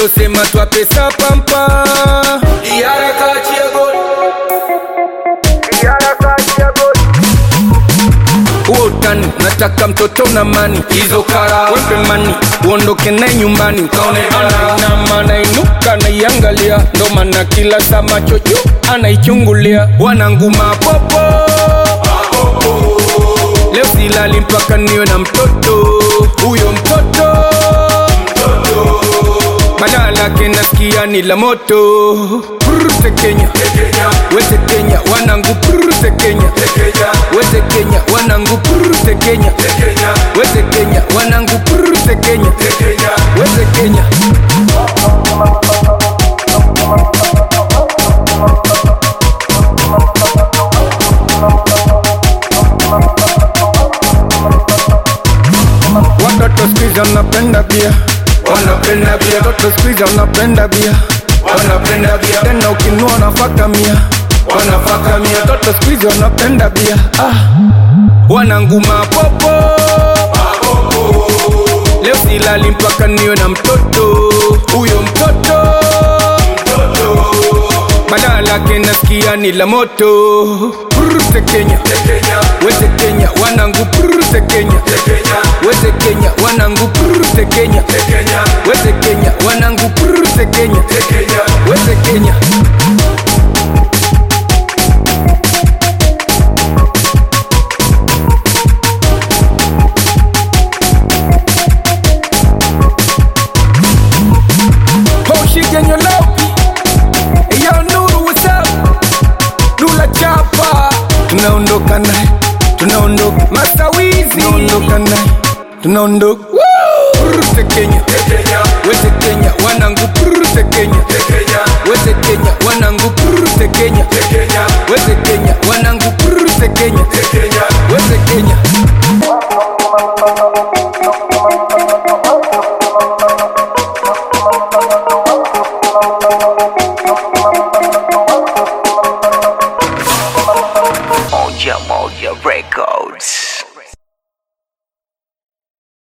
wanachosema twa pesa pampa iharakati ya goli huo utani nataka mtoto na mani hizo kara wepe mani uondoke naye nyumbani ukaone ana anainuka naiangalia ndo maana kila saa macho juu anaichungulia wananguma popo leo silali mpaka niwe na mtoto huyo mtoto badala yake nasikia ni la moto Prrrte Kenya wete Kenya wanangu prrrte Kenya wete Kenya wanangu prrrte Kenya wete Kenya wanangu prrrte Kenya wete Kenya watoto squeeze wanapenda bia wanapenda bia watoto squeeze wanapenda bia wanapenda bia tena ukinua nafaka mia wanafaka mia watoto squeeze wanapenda bia ah. wananguma popo leo silali mpaka niwe na mtoto huyo mtoto badala yake nasikia ni la moto prrte Kenya wete Kenya wanangu prrte Kenya wete Kenya wanangu prrte Kenya wete Kenya wanangu prrte Kenya wete Kenya Hoshigenya Lopi Yo Nuru what's up Nula Chapa Tunaondoka naye Tunaondoka Master Wizi Tunaondoka naye Tunaondoka Woo! Prrte Kenya